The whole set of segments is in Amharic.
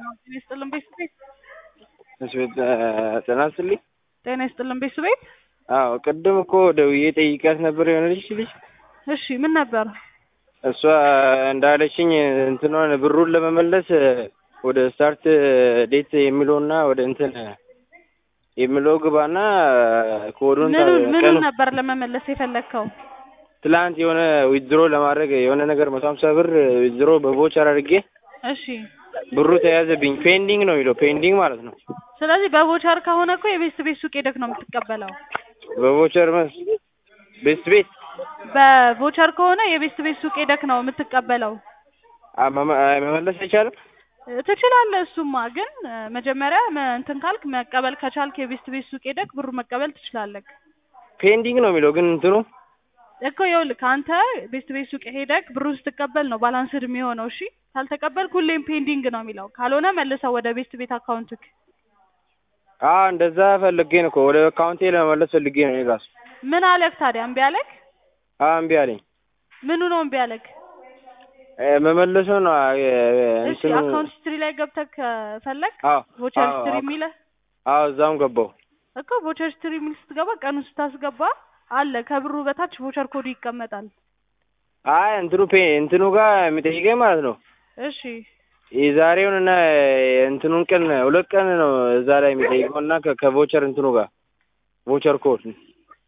ጤና ይስጥልን ቤት ቤት እሺ ጤና ይስጥልኝ። ጤና ይስጥልን ቤት ቤት አዎ ቅድም እኮ ደውዬ ጠይቂያት ነበር የሆነች ልጅ። እሺ ምን ነበር? እሷ እንዳለችኝ እንትኗን ብሩን ለመመለስ ወደ ስታርት ዴት የሚለውና ወደ እንትን የሚለው ግባና ኮዱን ምኑ ምኑ ቀኑ ነበር ለመመለስ የፈለግከው? ትላንት የሆነ ዊዝድሮ ለማድረግ የሆነ ነገር መቶ ሀምሳ ብር ዊዝድሮ በቮቸር አድርጌ እሺ ብሩ ተያዘብኝ። ፔንዲንግ ነው የሚለው ፔንዲንግ ማለት ነው። ስለዚህ በቮቸር ከሆነ እኮ የቤት ቤት ሱቅ ሄደክ ነው የምትቀበለው። በቮቸር መስ ቤት ቤት በቮቸር ከሆነ የቤት ቤት ሱቅ ሄደክ ነው የምትቀበለው። አ- መመ- መመለስ አይቻልም። ትችላለህ። እሱማ ግን እ፣ መጀመሪያ መ- እንትን ካልክ መቀበል ከቻልክ የቤት ቤት ሱቅ ሄደክ ብሩ መቀበል ትችላለህ ፔንዲንግ ነው የሚለው ግን እንትኑ እኮ ይኸውልህ ከአንተ ቤት ቤት ሱቅ ሄደክ ብሩን ስትቀበል ነው ባላንስድ የሚሆነው። እሺ ካልተቀበልክ ሁሌም ፔንዲንግ ነው የሚለው። ካልሆነ መልሰው ወደ ቤት ቤት አካውንትክ። አ እንደዛ ፈልጌ ነው እኮ ወደ አካውንቴ ለመመለስ ፈልጌ ነው እኔ ራሱ። ምን አለክ ታዲያ? እምቢ አለክ? አ እምቢ አለኝ። ምኑ ነው እምቢ አለክ? እ፣ መመለሱ ነው አ፣ እ፣ እሺ እንትኑ አካውንት ሂስትሪ ላይ ገብተክ ፈለግ አዎ ቮቸር አዎ ሂስትሪ አዎ የሚልህ አዎ እዛም ገባው። እኮ ቮቸር ሂስትሪ የሚል ስትገባ ቀኑን ስታስገባ አለ ከብሩ በታች ቮቸር ኮዱ ይቀመጣል። አይ እንትኑ ፔ እንትኑ ጋር የሚጠይቀኝ ማለት ነው እሺ የዛሬውን እና እንትኑን ቀን ሁለት ቀን ነው እዛ ላይ የሚጠይቀው እና ከ- ከቮቸር እንትኑ ጋር ቮቸር ኮድ እ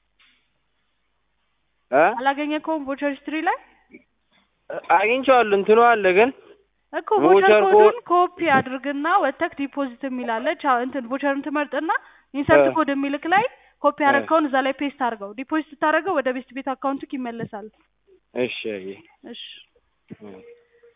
አላገኘከውም ቮቸር ሂስትሪ ላይ አግኝቼዋለሁ እንትኑ አለ ግን እኮ ቮቸር ቮቸር ኮዱን ኮድ ኮፒ አድርግና ወተክ ዲፖዚት የሚላለች እንትን ቮቸርን ትመርጥና ኢንሰርት እ። ኮድ የሚልክ ላይ ኮፒ እ። ያደረግከውን እዛ ላይ ፔስት አድርገው። ዲፖዚት ስታደርገው ወደ ቤት ቤት አካውንትክ ይመለሳል። እሺ አየህ እሺ እ